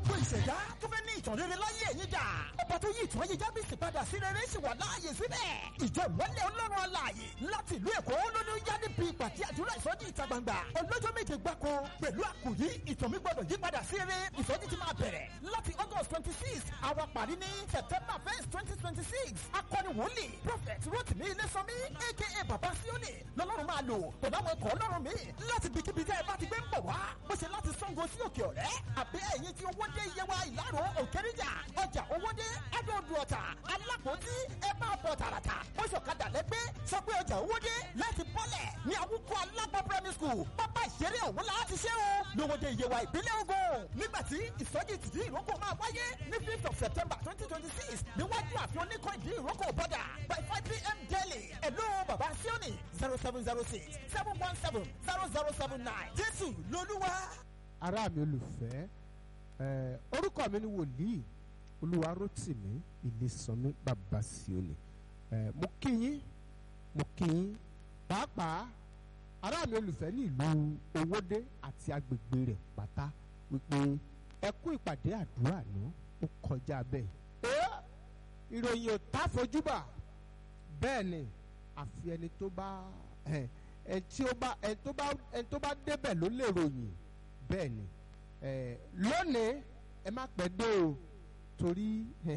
gbogbo ìṣẹ̀dá tó fẹ́ ní ìtàn rere láyé ẹ̀yìn dà ọba tó yí ìtàn ayé jábìsì padà sí rere sì wà láàyè síbẹ̀ ìjọ ìmọ́lẹ̀ ọlọ́run alààyè láti ìlú èkó lóní ó yá níbi ìpàdé àdúrà ìsọjí ìta gbangba ọlọ́jọ́ méje gbáko pẹ̀lú àkòrí ìtàn mi gbọ́dọ̀ yí padà sí rere ìsọjí ti máa bẹ̀rẹ̀ láti august twenty six àwa parí ní september first twenty twenty six akọni wòlíì prophet rotimi ilésànmí aka baba sioni lọ́lọ́run máa lò pẹ̀lú àwọn ikọ̀ ọlọ́run mi láti bikíbi tẹ́ ẹ bá ti gbé ń bọ̀ wá bó ṣe láti sango sí òkè ọ̀rẹ́ àbí ẹ̀yìn tí owó dé yewa ìlàró òkèrìjà ọjà owó dé ẹ̀dọ̀ọ̀dù ọ̀tà alápòtí ẹ máa bọ̀ tààràtà bó ṣọ̀kadà lẹ́gbẹ́ sọ pé ọjà owó dé láti bọ́lẹ̀ ní àwùkọ alágbó primary school pápá ìṣeré òun láti ṣe o lówóde yewa ìpínlẹ̀ Ògùn nígbà tí ìsọjí tìdí ìrókò máa wáyé ní fifth of september twenty twenty six níwájú àfihàn oníkọ́ ìdí ìrókò bọ́dà by five pm daily ẹ̀lú bàbá síọ́nì zero seven zero six seven one seven zero zero seven nine jésù lolúwa. ará mi olùfẹ́ ẹ orúkọ mi ni wòlíì olúwarótìmí ìlísànmí bàbá síọ́nì ẹ mo kí yín mo kí yín pàápàá ará mi olùfẹ́ ní ìlú owódé àti agbègbè rẹ̀ pátá wípé ẹ kú ìpàdé àdúrà náà ó kọjá bẹ́ẹ̀. ẹ ìròyìn ò tá fojúbà bẹ́ẹ̀ ni àfi ẹni tó bá ẹ ẹ tí ó bá ẹ tó bá ẹ tó bá débẹ̀ ló lè ròyìn bẹ́ẹ̀ ni ẹ lónìí ẹ má pẹ́ dé o torí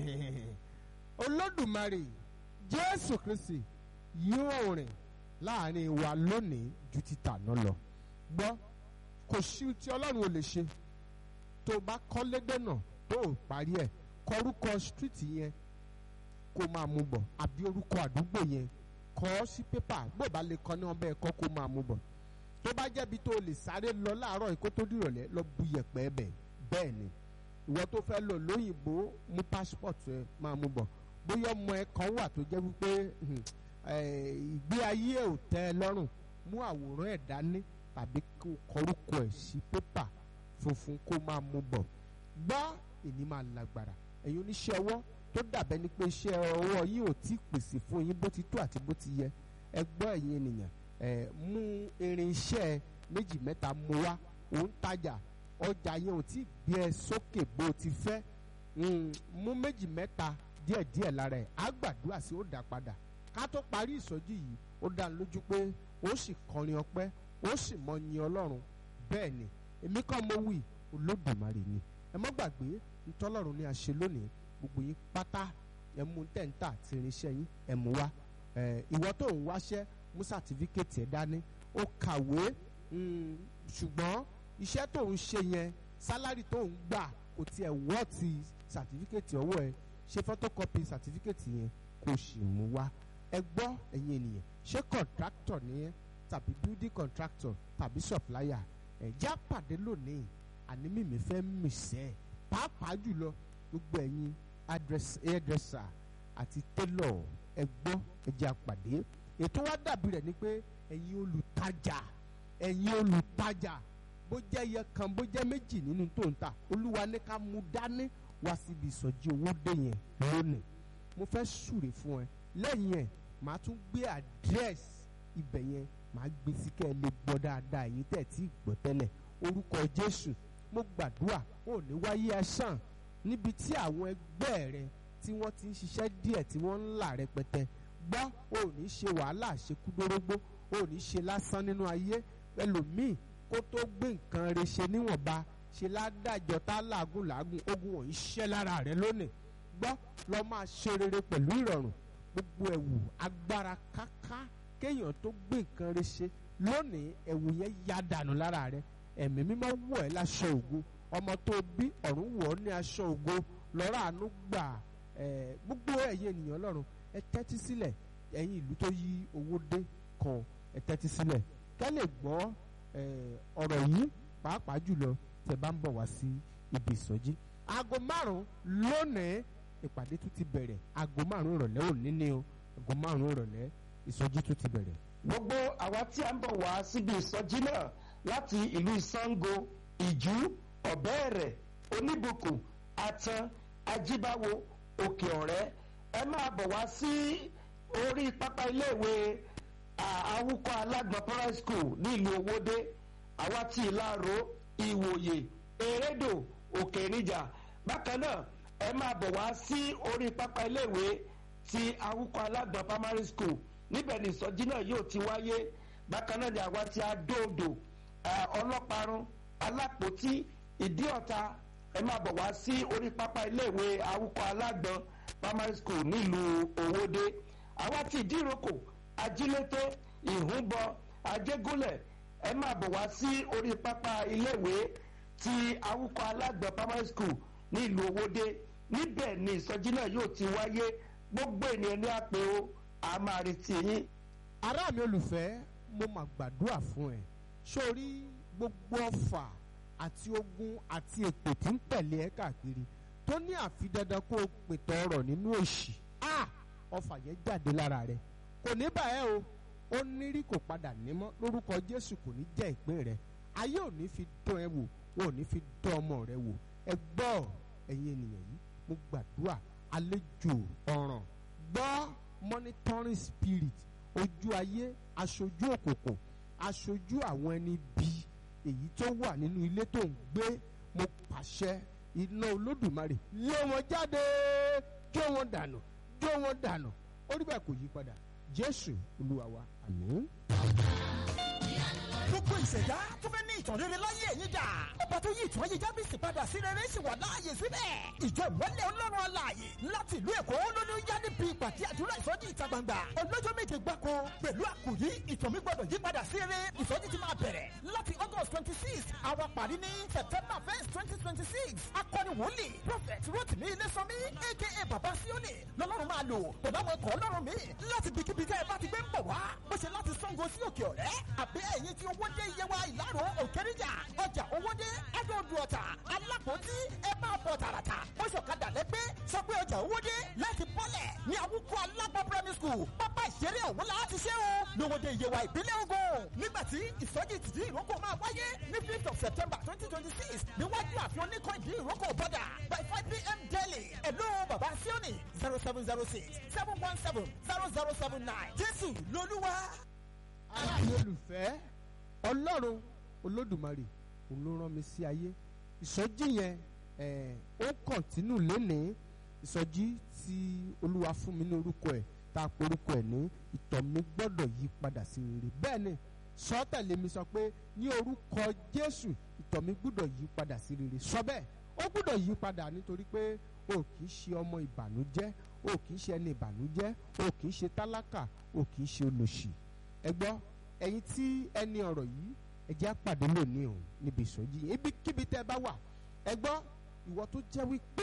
olódùmarè jésù kristi yóò rìn láàrin wa lónìí ju ti tàná lọ gbọ́ kò sí tí ọlọ́run ò lè ṣe tó o bá kọ́lé dènà tó o parí ẹ̀ kọrúkọ street yẹn kó máa mú bọ̀ àbí orúkọ àdúgbò yẹn kọ́ sí pépà bó o bá lè kọ́ ní ọbẹ̀ ẹ̀kọ́ kó máa mú bọ̀ tó bá jẹ́bi tó o lè sáré lọ láàárọ̀ yìí kó tó dìrọ̀lẹ́ lọ bu yẹ̀pẹ̀ bẹ̀ bẹ́ẹ̀ ni ìwọ tó fẹ́ lọ lóyìnbó mú passport ẹ máa mú bọ̀ bóyá ọmọ ẹ kan wà tó jẹ́ wípé ìgbé ayé ẹ̀ ò tẹ́ ẹ lọ́rùn mú àwòrán ẹ̀ dání tàbí kó kọrúkọ ẹ̀ sí pépà funfun kó máa mú bọ̀ gbọ́ èní máa lágbára ẹ̀yin oníṣẹ́ ọwọ́ tó dàbẹ́ ni pé iṣẹ́ ọwọ́ yín ò tí ì pèsè fún yín bó ti tó àti bó ti yẹ ẹ gbọ́ ẹ̀yin ènìyàn ẹ mú irinṣẹ́ méjì mẹ́ta mú wá òun tajà ọjà yẹn ò tí ì gbé ẹ sókè bó o ti fẹ́ mú méjì mẹ́ta díẹ̀díẹ̀ lára ẹ̀ á gbàdúrà sí ó dà padà ká tó parí ìsọjí yìí ó dá lójú pé ó sì kọrin ọpẹ́ ó sì mọ yin ọlọ́run bẹ́ẹ̀ ni èmi kàn mọ wí olódùmarè ni ẹ mọ́ gbàgbé ntọ́lọ́run ni a ṣe lónìí gbogbo yín pátá ẹ mú tẹ̀ǹtà àti irinṣẹ́ yín ẹ mú wá ìwọ tó ń wáṣẹ́ mú sàtífíkẹ́tì ẹ̀ dání ó kàwé ṣùgbọ́n iṣẹ́ tó ń ṣe yẹn sálárì tó ń gbà kò tiẹ̀ wọ́ọ̀tì sàtífíkẹ́tì ọwọ́ ẹ ṣe photocopy sàtífíkẹ́tì yẹn kò sì mú wá ẹ gbọ́ ẹ̀yin ènìyàn ṣé contractor ni ẹ tàbí building contractor tàbí supplier ẹ̀ já pàdé lónìí àní mímí fẹ́ mìsẹ́ pàápàá jùlọ gbogbo ẹ̀yin hairdresser àti tailor ẹ gbọ́ ẹ jẹ́ àpàdé ètò wa dàbí rẹ̀ ni pé ẹ̀yin olùtajà ẹ̀yin olùtajà bó jẹ́ iye kan bó jẹ́ méjì nínú tó ń tà olúwa ní ká mú dání wá síbi ìsọjí owó dé yẹn lónìí mo fẹ́ súre fún ẹ lẹ́yìn ẹ̀ màá tún gbé àdírẹ́sì ibẹ̀ yẹn màá gbé sí kẹ́ ẹ lè gbọ́ dáadáa èyí tẹ̀ tí gbọ́ tẹ́lẹ̀ orúkọ jésù mo gbàdúrà ò ní wáyé ẹ̀sán níbi tí àwọn ẹgbẹ́ rẹ tí wọ́n ti ń ṣiṣẹ́ díẹ̀ tí wọ́n ń là rẹpẹtẹ gbọ́ ò ní ṣe wàhálà ṣekúdórógbó ò ní ṣe lásán nínú ayé ẹlòmíì kó tó gbé nǹkan rẹ ṣe níwọ̀nba ṣe ládàjọ tá làágùn làágùn ogun wọ̀nyí ṣẹ́ lára rẹ lónìí gbọ́ lọ́ máa ṣe rere pẹ̀lú ìrọ̀rùn gbogbo ẹ̀wù agbára káká kéèyàn tó gbé nǹkan rẹ ṣe lónìí ẹ̀wù yẹn ya dànù lára rẹ ẹ̀mí mímọ́ wọ̀ ẹ́ láṣọ ògo ọmọ tó bí ọ̀run wọ̀ ọ́ ní aṣọ ògo lọ́rọ̀ àánú gbà ẹ̀ gbogbo ẹ̀yin ènìyàn ọlọ́run ẹ tẹ́tí sílẹ̀ ẹ̀yin ìlú tó yí owó dé kan ẹ tẹ́tí sílẹ̀ kẹ́ lè gbọ́ ọ̀rọ̀ yìí pàápàá jùlọ tẹ́ bá ń bọ̀ wá sí ibi ìsọjí aago márùn-ún lónìí ìpàdé tún ti bẹ̀rẹ̀ aago márùn-ún ìrọ̀lẹ́ òní ni o aago márùn-ún ìrọ̀lẹ́ ìsọjí tún ti bẹ̀rẹ̀. gbogbo àwa tí a ń bọ̀ wá síbi ìsọjí náà láti ìlú ìsango ìjú ọ̀bẹ́ẹ̀rẹ̀ oníbùkún atan ajíbáwo òkè ọ̀rẹ́ ẹ máa bọ̀ wá sí orí pápá iléèwé àwùkọ alágbọ̀n primary school ní ìlú owódé àwa tí ìlàró ìwòye erédò òkè níjà bákan náà ẹ máa bọ̀ wá sí orí pápá iléèwé ti awúkọ alágbọ̀n primary school níbẹ̀ ni ìsọjí náà yóò ti wáyé bákan náà ni àwa ti adóodò ọlọ́parun alápòtí ìdíọ̀ta ẹ máa bọ̀ wá sí orí pápá iléèwé awúkọ alágbọ̀n primary school nílùú òwòde àwa ti ìdíròkò ajílété ìhúnbọ ajégúnlẹ̀ ẹ máa bọ̀ wá sí orí pápá iléèwé ti awúkọ alágbọ̀n primary school nílùú òwòde níbẹ̀ ni ìsọjí náà yóò ti wáyé gbogbo ènìyàn ní àpè o a máa retí yín. ará mi olùfẹ́ mo mà gbàdúrà fún ẹ sórí gbogbo ọfà àti ogun àti èpè tí ń tẹ̀lé ẹ káàkiri tó ní àfi dandan kó o pètò ọrọ̀ nínú òṣì a ọfà yẹn jáde lára rẹ kò ní bá ẹ o ó ní rí kò padà nímọ́ lórúkọ Jésù kò ní jẹ́ ìpín rẹ ayé ò ní fi dán ẹ wò ò ní fi dán ọmọ rẹ wò ẹ gbọ́ ẹ̀yin ènìyàn yìí mo gbàdúrà àlejò ọ̀ràn gbọ́ monitoring spirit ojú ayé aṣojú òkùnkùn aṣojú àwọn ẹni bí èyí tó wà nínú ilé tó ń gbé mo pàṣẹ iná olódùmarè lé wọn jáde jó wọn dànù jó wọn dànù orí bẹ́ẹ̀ kò yí padà jésù olúwa wa àmín. gbogbo ìṣẹ̀dá tó fẹ́ ní ìtàn rere láyé ẹ̀yìn dà ọba tó yí ìtàn ayé jábìsì padà sí rere sì wà láàyè síbẹ̀ ìjọ ìmọ̀lẹ̀ ọlọ́run alààyè láti ìlú èkó lóní yá níbi ìpàdé àdúrà ìsọjí ìta gbangba ọlọ́jọ́ méje gbáko pẹ̀lú àkòyí ìtàn mi gbọ́dọ̀ yí padà sí rere ìsọjí ti máa bẹ̀rẹ̀ láti august twenty six àwa parí ní september first twenty twenty six akọni wòlíì prophet rotimi ilésànmí aka baba sioni lọ́lọ́run máa lò pẹ̀lú àwọn ikọ̀ ọlọ́run mi láti bikíbi tẹ́ ẹ bá ti gbé ń bọ̀ wá bó ṣe láti sango sí òkè ọ̀rẹ́ àbí ẹ̀yìn tí owó dé iye wa ìlàrọ̀ òkèrìjà ọjà owó dé ẹ̀dọ̀ọ̀dù ọ̀tà alápòtí ẹ máa bọ̀ tààràtà ó ṣọ̀kadà lẹ́gbẹ́ sọ pé ọjà owó dé láti bọ́lẹ̀ ní àwùkọ alágbọ̀ primary school pápá ìṣeré ọ̀hún la ti ṣe o lówóde iye wa ìpínlẹ̀ Ògùn nígbà tí ìsọjí tìdí ìrókò máa wáyé ní fifth of september twenty twenty six níwájú àfihàn oníkan ìdí ìrókò bọ́dà by five pm daily ẹ̀lú bàbá síọ́nì zero seven zero six seven one seven zero zero seven nine jésù lolúwa. aláàbí olùfẹ́ ọlọ́run olódùmarè òun ló rán mi sí ayé ìsọjí yẹn ẹ̀ ó kọ̀ntínú lénìí ìsọjí tí olúwa fún mi ní orúkọ ẹ̀ tá a porúkọ ẹ̀ ní ìtọ̀ mi gbọ́dọ̀ yí padà sí rere bẹ́ẹ̀ ni sọ́tẹ̀lé mi sọ pé ní orúkọ jésù ìtọ̀ mi gbọ́dọ̀ yí padà sí rere sọ bẹ́ẹ̀ ó gbọ́dọ̀ yí padà nítorí pé o kì í ṣe ọmọ ìbànújẹ́ o kì í ṣe ẹni ìbànújẹ́ o kì í ṣe tálákà o kì í ṣe olòṣì ẹ gbọ́ ẹ̀yin tí ẹni ọ̀rọ̀ yìí ẹ jẹ́ á pàdé lónìí o níbi ìsọjí yìí ibikíbi tẹ́ ẹ bá wà ẹ gbọ́ ìwọ tó jẹ́ wípé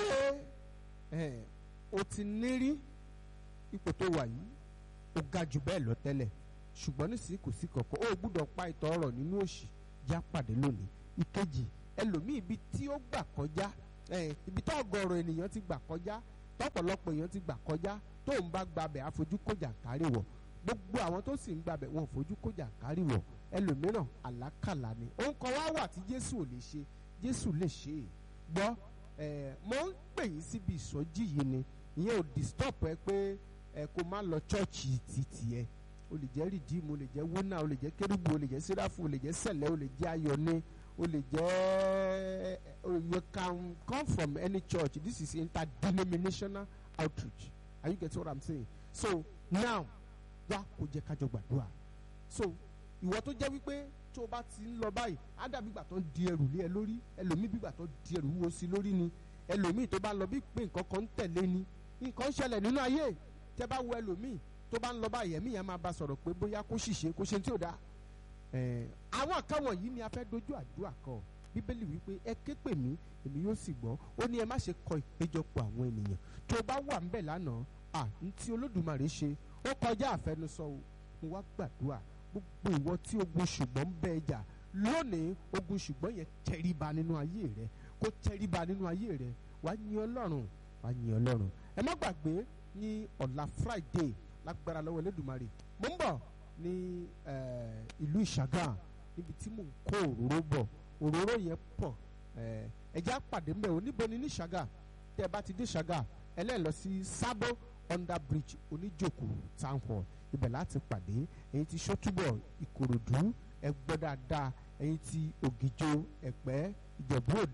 ẹ o ti nírí ipò tó wà yìí ó ga jù bẹ́ẹ̀ lọ tẹ́lẹ̀ ṣùgbọ́n nísìnyí kò sí kankan ó gbúdọ̀ pa ìtọ̀ ọ̀rọ̀ nínú òṣì já pàdé lónìí ìkejì ẹlòmíì ibi tí ó gbà kọjá ẹ ibi tá ọ̀gọ̀rọ̀ ènìyàn ti gbà kọjá tọ́pọ̀lọpọ̀ èèyàn ti gbà kọjá tó ń bá gbabẹ̀ àfojú kọjá kárí wọ̀ gbogbo àwọn tó sì ń gbabẹ̀ wọn ò fojú kọjá kárí wọ̀ ẹlòmíràn àlákàlà ni òun kan wá wà tí Jésù ò lè ṣe Jésù lè ṣe é gbọ́ ẹ mo ń pè yín síbi ìsọjí yìí ni ìyẹn ò disturb ẹ pé ẹ kó má lọ chọ́ọ̀chì títì ẹ o lè jẹ́ rìdíìmù o lè jẹ́ wúnà o lè jẹ́ kérúbù o lè jẹ́ sẹ́ráfù o lè jẹ́ sẹ̀lẹ̀ o lè jẹ́ ayọ̀ni o lè jẹ́ you can come from any church this is interdenominational outreach are you getting what i'm saying so now wá kó jẹ́ kájọ gbàdúrà so ìwọ tó jẹ́ wípé tó o bá ti ń lọ báyìí á dàbí ìgbà tó ń di ẹrù lé ẹ lórí ẹlòmíì bí ìgbà tó di ẹrù wúwo sí lórí ni ẹlòmíì tó bá lọ bí pé nǹkan kan ń tẹ̀lé ni nǹkan ń ṣẹlẹ̀ nínú ayé tẹ́ bá wo ẹlòmíì tó bá ń lọ báyìí ẹ̀mí yẹn máa bá sọ̀rọ̀ pé bóyá kó ṣìṣe kó ṣe tí ò dáa àwọn kan wọ̀nyí ni a fẹ́ dojú àdúrà kọ bíbélì wípé ẹ ké pè mí èmi yóò sì gbọ́ ó ní ẹ má ṣe kọ ìpéjọpọ̀ àwọn ènìyàn tó bá wà ń bẹ̀ lánàá à ń tí olódùmarè ṣe ó kọjá àfẹnusọ o mo wá gbàdúrà gbogbo ìwọ tí ogun ṣùgbọ́n ń bẹ ẹjà lónìí ogun ṣùgbọ́n yẹn tẹríba nínú ayé rẹ kó tẹríba nínú ayé rẹ wá yin ọlọ́run wá yin ọlọ́run ẹ má gbàgbé ní ọ̀la friday lágbára lọ́wọ́ elédùmarè mo ń bọ̀ ní ìlú ìṣàgà níbi tí mò ń kó òróró bọ̀ òróró yẹn pọ̀ ẹ̀jẹ̀ àpàdé mbẹ́ ò níbo ni ní ìṣàgà tẹ́ ẹ bá ti dé ìṣàgà ẹ lẹ́ẹ̀ lọ sí sábò under bridge oníjòkó town hall ibẹ̀ láti pàdé ẹ̀yin ti sọ́túbọ̀ ìkòròdú ẹ gbọ́ dáadáa ẹ̀yin ti ògìjò ẹ̀pẹ́ ìjẹ̀bú òde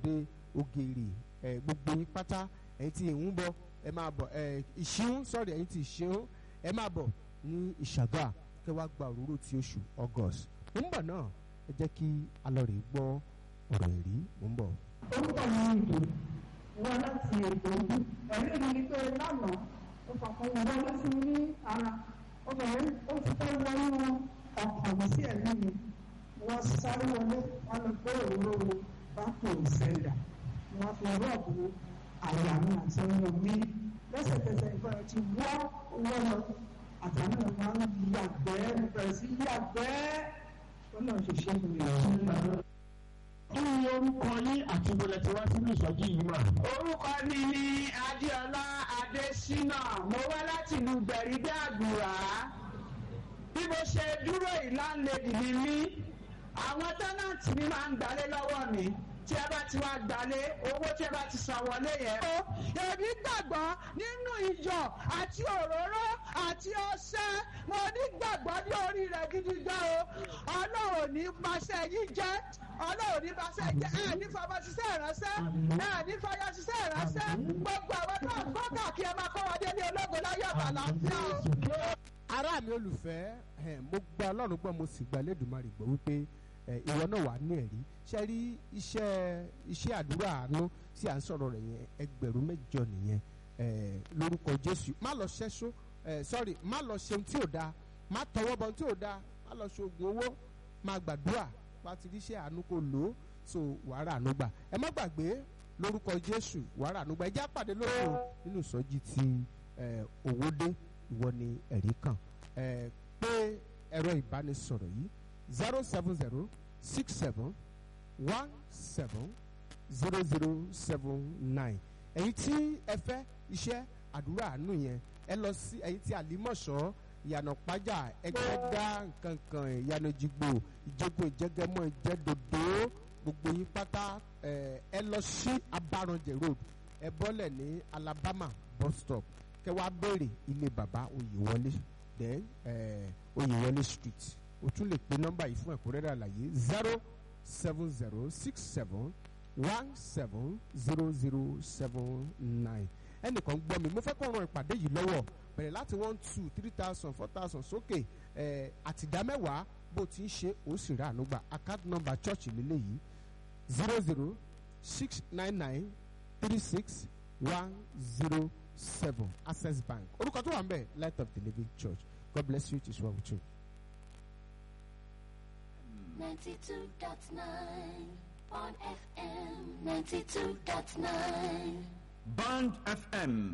ògèrè ẹ gbogbo yín pátá ẹ̀yin tí ìhún bọ̀ ẹ máa bọ̀ ẹ ìṣíún sọ̀rọ̀ ẹ̀yin tí ìṣíún ẹ máa bọ̀ ní ìṣàgà kẹ́ wá gba òróró ti oṣù august mo ń bọ̀ náà ẹ jẹ́ kí alọ́rẹ̀ gbọ́ ọ̀rọ̀ ẹ̀rí mo ń bọ̀. orúkọ mi ni ìdò wọn láti èkó ẹ̀rí mi ni pé lánàá ó fọkàn wọn wọlé sí mi ní ara ó fẹ́ ó ti fẹ́ wọnú ọkàn mi sí ẹ̀mí mi wọ́n sáré wọlé wọn lọ gbé òróró bákò ìsẹ̀dà wọ́n fi rọ́ọ̀bù àyà mi àti ọmọ mi lẹ́sẹ̀kẹsẹ̀ ìfẹ́ ti wọ́ wọ́ lọ àtàwọn ọmọ máa ń yàgbẹ́ bẹ̀rẹ̀ sí yàgbẹ́ wọn náà ṣe ṣe fún mi. kí ni orúkọ yín àti ìbọlẹ̀ tí wá sínú ìsọjí yìí mà. orúkọ mi ni adéọlá adésínà mo wá láti ìlú gbẹ̀rígbẹ́ àgùrà bí mo ṣe dúró ìlànlẹ́dì ni mí àwọn tẹ́nàntì mi máa ń gbalé lọ́wọ́ mi tí ẹ bá ti wá gbalé owó tí ẹ bá ti san wọlé yẹn. èmi gbàgbọ́ nínú iyọ̀ àti òróró àti ọṣẹ mo ní gbàgbọ́ ní orí rẹ̀ gidi gan o ọlọ́run ní paṣẹ yìí jẹ́ ọlọ́run ní paṣẹ jẹ́ ẹ̀ ní fọmọ ṣiṣẹ́ ìránṣẹ́ ẹ̀ ní fọyọ́ ṣiṣẹ́ ìránṣẹ́ gbogbo àwọn tó ń gbọ́ káàkiri ẹ máa kọ́ wọn dé ní ológun láyé àbàlàfíà o. ará mi olùfẹ́ ẹ̀, mo gba ọlọ́run gbọ́ mo sì gba Elédùmarè gbọ́ wípé ẹ̀, ìwọ náà wà ní ẹ̀rí ṣe rí iṣẹ́ iṣẹ́ àdúrà àánú tí à ń sọ̀rọ̀ rẹ̀ yẹn ẹgbẹ̀rún mẹ́jọ nìyẹn ẹ̀, lórúkọ Jésù má lọ ṣẹ́ṣó ẹ̀, sorry má lọ ṣeun tí ò dáa má tọwọ́ bọ tí ò dáa má lọ ṣoògùn owó má gbàdúrà bá ti ríṣẹ́ àánú kò lò ó so wàhálà àánú gbà ẹ má gbàgbé lórúkọ Jésù wàhálà àánú gbà ẹ já pàdé lóko nínú ìsọjí ti ẹ̀, Òwòdé ìwọ ni ẹ̀rí kan ẹ̀, pé ẹ̀rọ ìbánisọ̀rọ̀ yìí zero seven zero six seven one seven zero zero seven nine ẹ̀yin tí ẹ fẹ́ iṣẹ́ àdúrà àánú yẹn ẹ lọ sí ẹ̀yin tí àlímọ̀ṣọ́ ìyànà pájà ẹgbẹ́dá nkankan ìyànà jìgbò ìjẹgun ìjẹgẹmọ ìjẹdòdò gbogbo yín pátá ẹ ẹ lọ sí abaranjẹ road ẹ bọ́lẹ̀ ní alabama bus stop kẹ wá béèrè ilé bàbá oyèwọlé then ẹ oyèwọlé street o tún lè pe nọ́mbà yìí fún ẹ̀kúnrẹ́rẹ́ àlàyé zero seven zero six seven one seven zero zero seven nine ẹnìkan gbọ́ mi mo fẹ́ kó ran ìpàdé yìí lọ́wọ́ bẹ̀rẹ̀ láti one two three thousand four thousand sókè ẹ̀ àtìdámẹ́wàá bó ti ń ṣe ó sì rà ànúgbà account number church lélẹ́yìí zero zero six nine nine three six one zero seven access bank orúkọ tó wà ń bẹ̀ light of the living church god bless you it is well with you. 92.9 on FM 92.9. Band FM